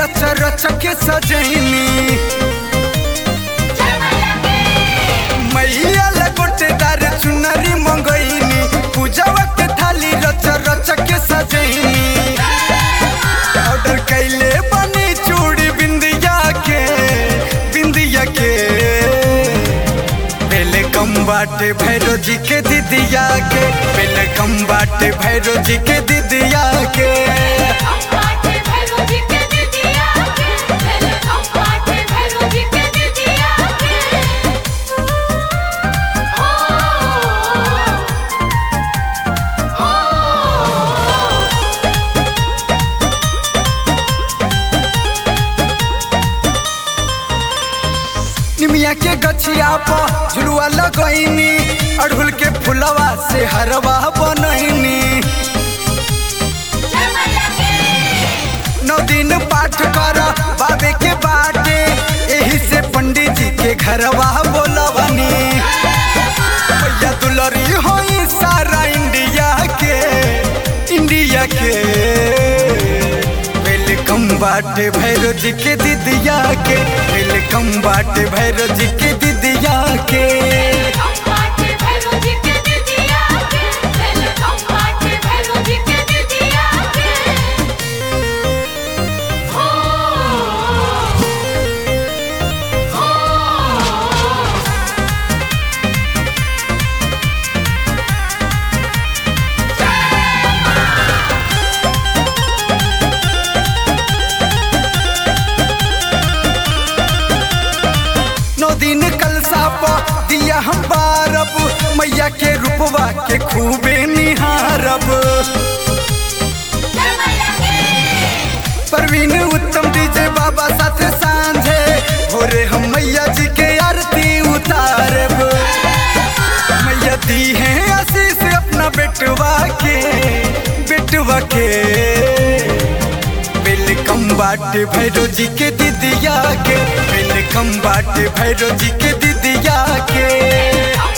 रच रच के सजैनी मैया लगोटेदार चुनरी मंगैनी पूजावा के थाली रच रच के सजैनी ऑर्डर कैले बनी चूड़ी बिंदिया के बिंदिया के पहले कम बाटे भैरो जी के दीदिया के पहले कम बाटे भैरो जी के दीदिया के अम्बाटे भैरो जी के दिदिया के पहले अम्बाटे भैरो जी के दिदिया के हो निमिया के गछिया पर झुलुआ लगैनी अड़हुल के फुलवा से हरवा बनैनी जय मैया के नौ दिन पाठ कर बाबे के बाटे यही से पंडित जी के घरवा बोलवनी भैया दुलरी होई सारा इंडिया के इंडिया के वेलकम बाटे भैरो जी के दीदिया के वेलकम बाटे भैरो जी के दीदिया के अम्बाटे भैरो जी के दिदिया के पहले अम्बाटे भैरो जी के दिदिया के हो नौ दिन कलसा पर दिया हम बारब मैया के रूपवा के खूबे निहारब जय मैया के परवीन उत्तम डीजे बाबा साथे सांझे भोरे हम मैया जी के आरती उतारब मैया दी है आशीष अपना बेटवा के बेटवा के वेलकम बाटे भैरो जी के दीदिया के वेलकम बाटे भैरो जी के दीदिया के अम्बाटे